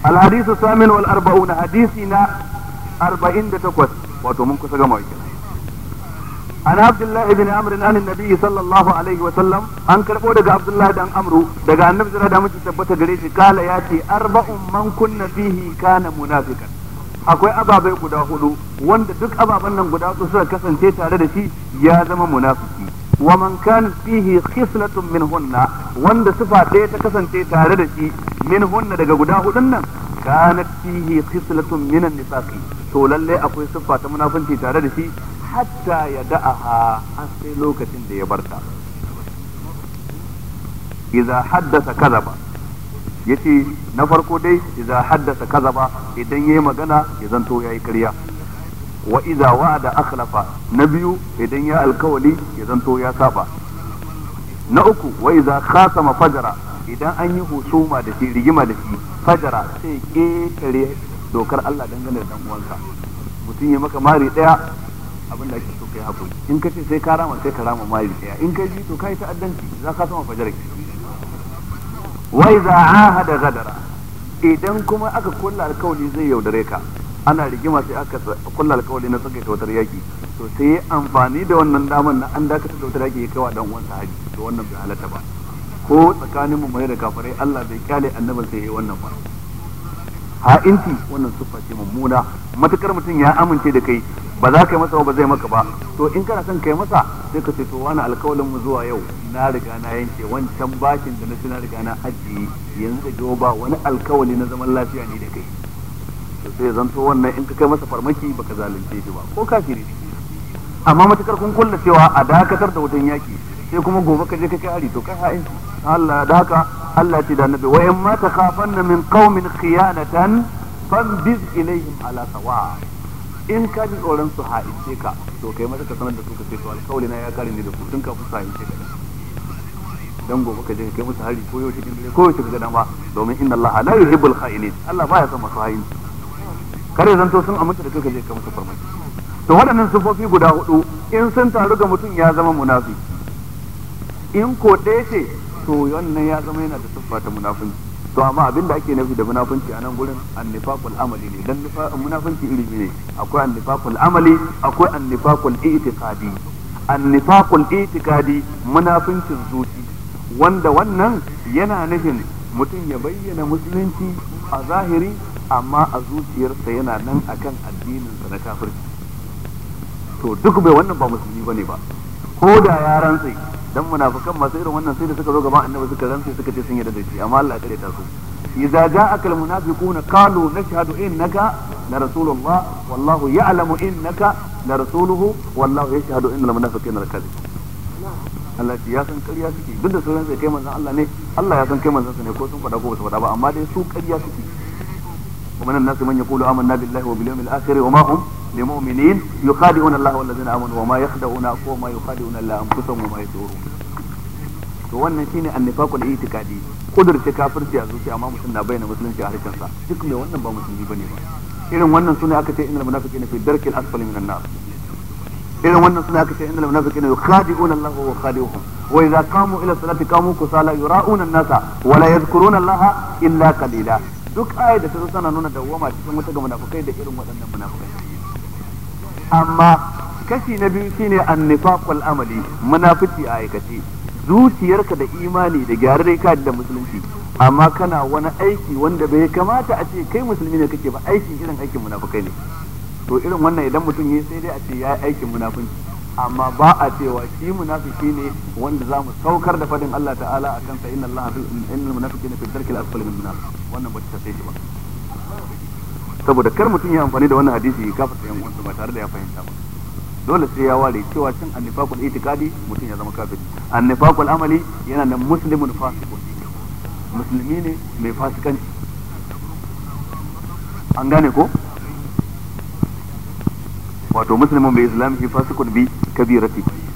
الحديث الثامن والأربعون حديثنا أربعين تقوت وتمن كسر عن عبد الله بن عمرو عن النبي صلى الله عليه وسلم an karbo daga Abdullahi dan Amru daga Annabi sallallahu alaihi wasallam tabbata gare shi kala ya ce arba'un man kunna fihi kana munafiqan akwai ababai guda hudu wanda duk ababen nan guda hudu suka kasance tare da shi ya zama munafiki wa man kana fihi khislatun min hunna wanda sifa ɗaya ta kasance tare da shi min hunna daga guda hudun nan kanat fihi khislatun min an-nifaqi to lalle akwai siffa ta munafunci tare da shi hatta ya da'aha har sai lokacin da ya barta idza haddasa kadaba yace na farko dai idza haddasa kazaba idan yayi magana ya zanto yayi ƙarya wa idza wa'ada akhlafa na biyu idan ya alkawali ya zanto ya saba na uku wa idza khasama fajara idan an yi husuma da shi rigima da shi fajara sai ƙetare dokar Allah dangane da dan uwansa mutum ya maka mari daya abin da ake so kai hakuri in ka ce sai ka rama sai ka rama mari daya in ka ji to kai ta'addanci za ka sama fajara ki wai za ahada gadara idan kuma aka kulla alkawali zai yaudare ka ana rigima sai aka kulla alkawali na saka wutar yaki to sai ya amfani da wannan daman na an dakatar da wutar yaki ya kawa dan uwansa haji to wannan bai halatta ba ko tsakanin mu da kafirai Allah bai kyale annabin sai yayi wannan ba ha'inci wannan siffa ce mummuna matukar mutum ya amince da kai ba za ka yi masa ba zai maka ba to in kana son kai masa sai ka ce to wani alkawalin mu zuwa yau na riga na yanke wancan bashin da na ci na riga na ajiye yanzu da jiwo ba wani alkawali na zaman lafiya ne da kai to sai zanto wannan in ka kai masa farmaki baka zalunce shi ba ko kafiri ne amma matukar kun kulla cewa a dakatar da wutan yaki sai kuma gobe ka je ka kai hari to kai ha'inci Allah da haka Allah ce da annabi wa in ma takhafanna min qaumin khiyanatan fanbiz ilaihim ala sawa in ka ji tsoron su ha'ince ka to kai mata ka sanar da su ka ce to alkawali na ya kare ni da ku tun kafin su ha'ince ka dan gobe ka je ka kai musu hari ko yau cikin dare ko yau cikin dama domin inna Allah la yuhibbul kha'inin Allah baya son masu ha'inci kare zanto sun amince da kai ka je ka musu farmaki to waɗannan sufofi guda hudu in sun taru ga mutum ya zama munafi in ko ɗaya ce to wannan ya zama yana da siffa ta munafunci to amma abin da ake nufi da munafunci a nan gurin annifaqul amali ne dan munafunci iri ne akwai annifaqul amali akwai annifaqul i'tiqadi annifaqul i'tiqadi munafuncin zuci wanda wannan yana nufin mutum ya bayyana musulunci a zahiri amma a zuciyarsa yana nan akan addininsa na kafirci to duk bai wannan ba musulmi bane ba ko da ya rantsi dan munafikan masu irin wannan sai da suka zo gaban annabi suka rantsi suka ce sun yarda da shi amma Allah ya kare ta su idza ja'aka almunafiquna qalu nashhadu innaka la rasulullah wallahu ya'lamu innaka la rasuluhu wallahu yashhadu innal munafiqina lakadib Allah ya san ƙarya suke duk da sauran sai kai manzon Allah ne Allah ya san kai manzon sa ne ko sun faɗa ko ba su faɗa ba amma dai su ƙarya suke ومن الناس من يقول آمنا بالله وباليوم الآخر وما هم لمؤمنين يخادعون الله والذين آمنوا وما يخدعون وما يخادعون إلا أنفسهم وما يشعرون to wannan shine annifaqul itiqadi kudurce kafirci a zuciya amma mutum na bayyana musulunci a harshen sa duk mai wannan ba musulmi bane ba irin wannan sune aka ce innal munafiqina fi darkil asfali minan nar irin wannan sune aka ce innal munafiqina yukhadi'una Allah wa khadi'uhum wa idza qamu ila salati qamu kusala yura'una an-nasa wa la yadhkuruna Allah illa qalila duk ayat da ta zo tana nuna dawwama cikin wata ga munafukai da irin waɗannan munafukai amma kashi na biyu shine annifaqul amali munafici a aikace zuciyarka da imani da gyararre ka da musulunci amma kana wani aiki wanda bai kamata a ce kai musulmi ne kake ba aikin irin aikin munafukai ne to irin wannan idan mutum yi sai dai a ce ya yi aikin munafunci amma ba a cewa shi munafiki ne wanda za mu saukar da fadin Allah ta'ala a kansa inna Allah innal munafiqina fi dharkil asfali min nar wannan ba ta sai shi ba saboda kar mutum ya amfani da wannan hadisi ya kafa yan uwansa ba tare da ya fahimta ba dole sai ya ware cewa cin annifaqul itiqadi mutum ya zama kafiri annifaqul amali yana nan muslimun fasiqun musulmi ne mai fasikanci an gane ko wato muslimun bai islamihi fasikun bi kabirati